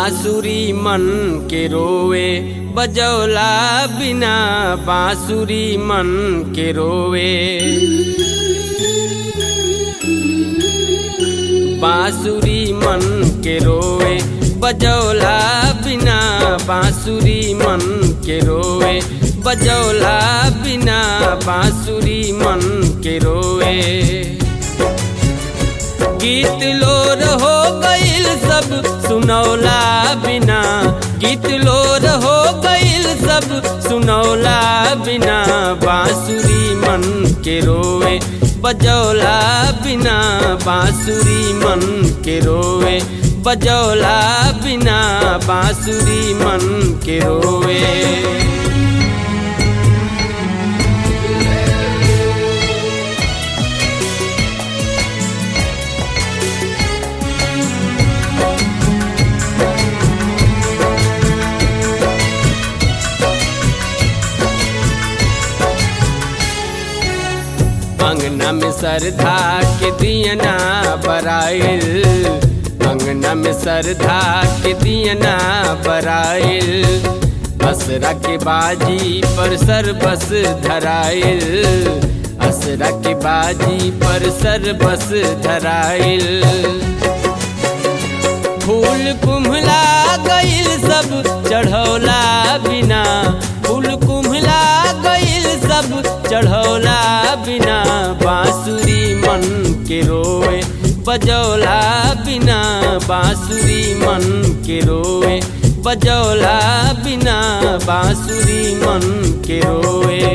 बांसुरी मन के रोवे बजौला बिना बांसुरी मन के रोवे बांसुरी मन के रोवे बजौला बिना बांसुरी मन के रोवे बजौला बिना बांसुरी मन के रोवे गीत लोर हो गईल सब सुनौला बिना गीत लोर हो गईल सब सुनौला बिना बांसुरी मन के रोवे बजौला बिना बांसुरी मन के रोवे बजौला बिना बांसुरी मन के रोवे अंगना में सरधा के दियना बराइल अंगना में सरधा के दियना बराइल असरा के बाजी पर सर बस धराइल असरा के बाजी पर सर बस धराइल फूल कुम्हला गईल सब चढ़ौला बिना फूल कुम्हला गईल सब चढ़ौला बिना बांसुरी मन के रोए बजौला बिना बांसुरी मन के रोए बजौला बिना बांसुरी मन के रोए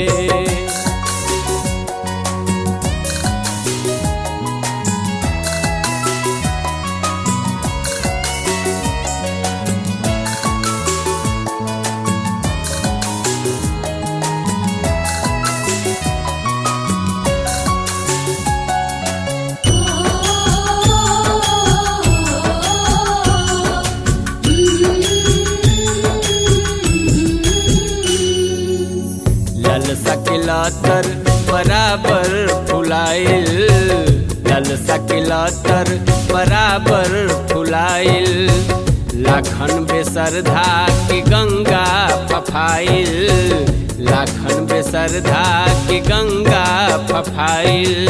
लल सकिलातर बराबर फुलाइल लल सकिलातर बराबर फुलाइल लाखन बेसरधा की गंगा फफाइल लाखन बेसरधा की गंगा फफाइल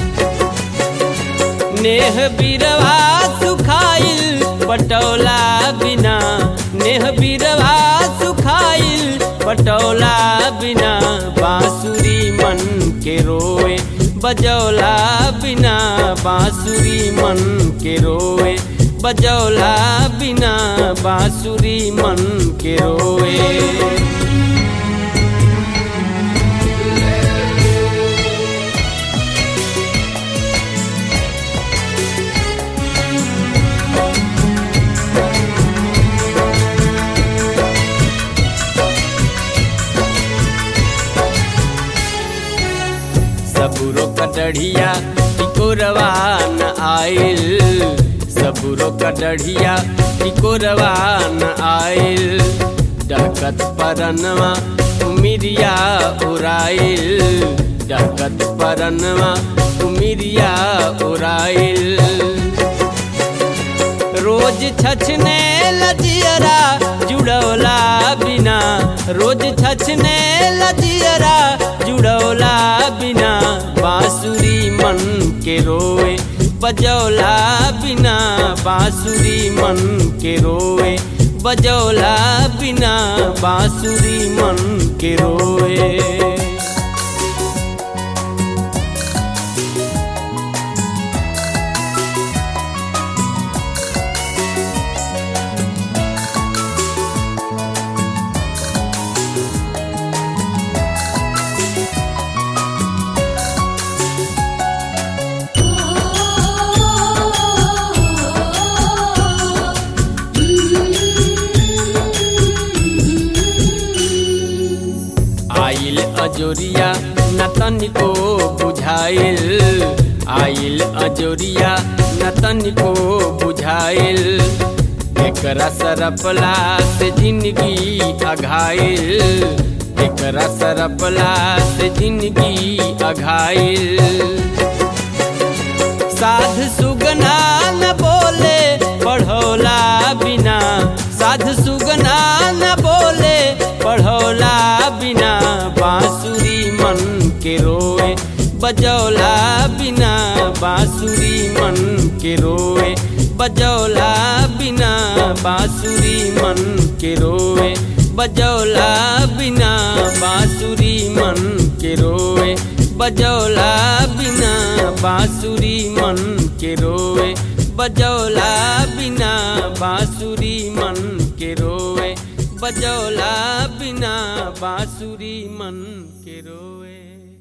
नेह बिरवा सुखाइल पटौला बिना नेह बिरवा सुखाइल पटौला बिना बांसुरी मन के रोए बजौला बिना बांसुरी मन के रोए बजौला बिना बांसुरी मन के रोए सबुरो कटढ़िया टिकोरवा न आइल सबुरो कटढ़िया टिकोरवा न आइल डकत परनवा उमिरिया उराइल डकत परनवा उमिरिया उराइल रोज छछने लजियरा जुड़ौला बिना रोज छछने लजियरा जुड़ौला बिना बांसुरी मन के रोए बजौला बिना बांसुरी मन के रोए बजौला बिना बांसुरी मन के रोए आइल अजोरिया न तनिको बुझाइल आइल अजोरिया न तनिको बुझाइल एकरा सरपला से जिंदगी अघाइल एकरा सरपला से जिंदगी अघाइल साध सुगना न बोले पढ़ौला बिना बजौला बिना बांसुरी मन के रोए बजौला बिना बांसुरी मन के रोए बजौला बिना बांसुरी मन के रोए बजौला बिना बांसुरी मन के रोए बजौला बिना बांसुरी मन के रोए बजौला बिना बांसुरी मन के रोए